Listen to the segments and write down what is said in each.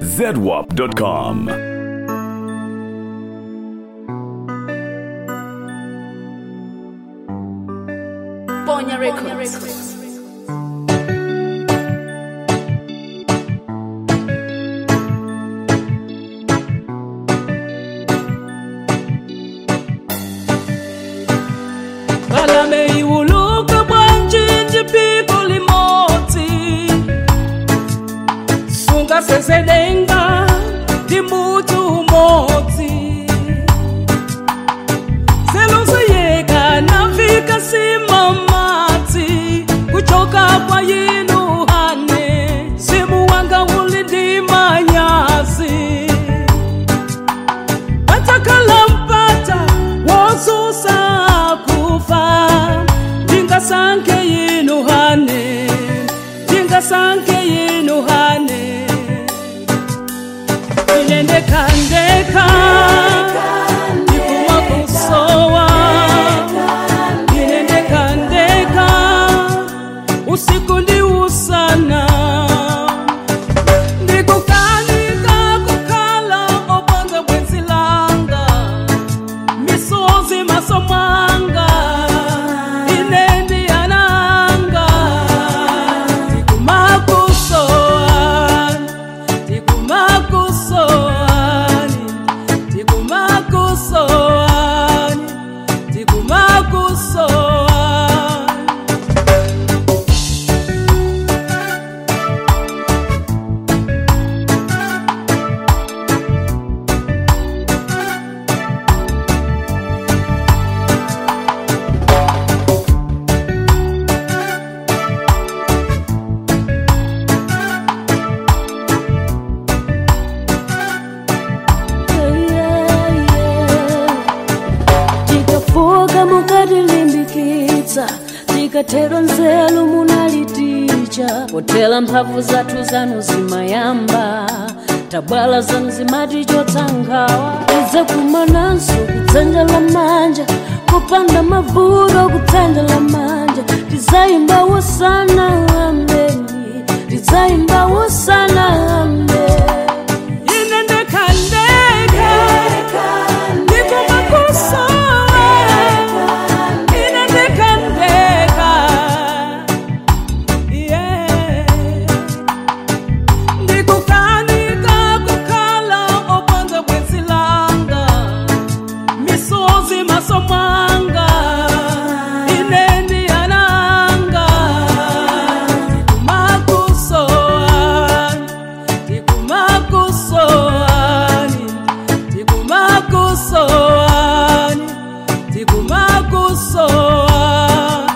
zedwap.com. Bonya Records. Balame iwuluka bwanjinji piko limoti Sunga seselenga limutu umoti Seloseyeka nafika simamati Kuchoka kwa yinu hane Simu wanga ulindima nyasi batakalampata wosusa kufa ndingasanke yinu hane ndingasanke yinu hane inendekandeka ndikuma kusowa inendekandeka usiku ndi usana ndikukanika kukhala opanza bwenzi langa misozi maso mwanga inendi yananga tikumakusoani tikumakusoani tikumakusoani tikumakusoani tikafuka mukatilimbikitsa tikatero nzeru munaliticha potera mphamvu zathu zanu zimayamba tabwala zanu zimatichotsa nkhawa ize kumananso kudzanja la manja kupanda mavuto kudzanja la manja tizayimba wosana ambeni tizayimba wosana ambeni inendekandeka ndikumakusowa inendekandeka yeah. ndikukanika kukhala opanza bwenzi langa misozi maso mwanga inendi yananga tikumakusoani tikumakusoani tikumakusoani tikumakusoani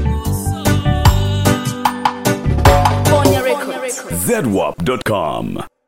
Bonya Records. zedwap.com.